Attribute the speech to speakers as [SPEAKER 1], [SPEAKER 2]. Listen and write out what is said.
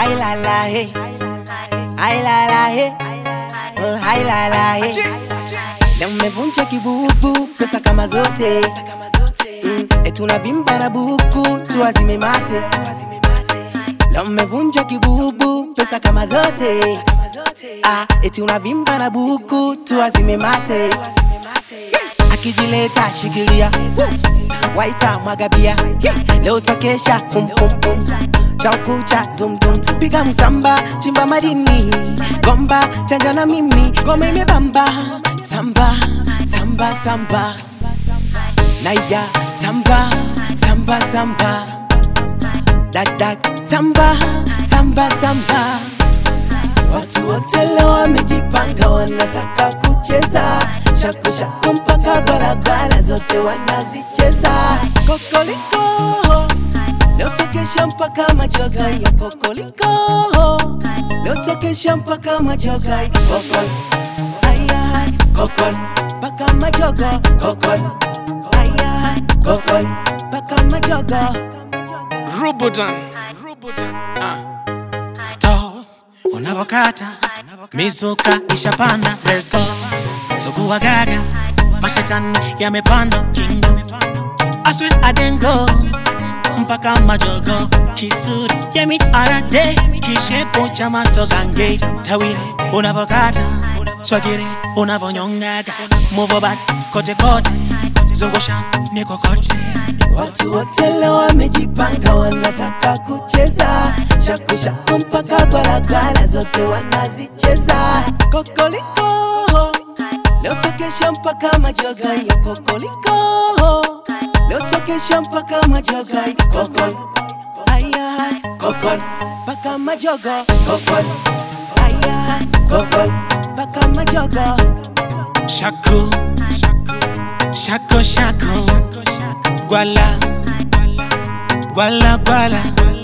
[SPEAKER 1] Ay la la hey. Ay la la hey. Oh, ay la la hey. Leo mmevunja kibubu, pesa kama zote mm, etuna bimba na buku tuwazime mate. Leo mmevunja kibubu, pesa kama zote ah, eti unavimba na buku tuwazime mate. Akijileta shikilia, waita mwagabia, leo takesha pum pum pum chaukucha dum dum, piga msamba, chimba madini, gomba chanja na mimi, goma imebamba, samba samba samba, naija samba samba samba, dak dak samba samba samba. Watu wote leo wamejipanga, wanataka kucheza shaku shaku mpaka barabara zote wanazicheza. Kokoliko leo tekesha mpaka majoga ya kokoliko, leo tekesha mpaka majoga ya kokol aya kokol mpaka majoga kokol aya kokol mpaka majoga
[SPEAKER 2] Rubutan. Ah. Stop. Unavokata mizuka ishapanda, let's go. Sugua gaga, mashetani yamepanda kingo. I swear I didn't go mpaka majogo kisuri yemi arade kishepo cha masogange tawire unavokata swagire unavonyongaga move bad kote kote zungusha niko kote
[SPEAKER 1] Watu wote leo wamejipanga, wanataka kucheza shaku shaku mpaka barabara zote wanazicheza. Kokoliko leo tekesha mpaka majoga ya kokoliko, leo tekesha mpaka majoga ya kokol aya kokol mpaka majoga kokol aya kokol mpaka majoga
[SPEAKER 2] Shaku, shaku, shaku, gwala, gwala, gwala.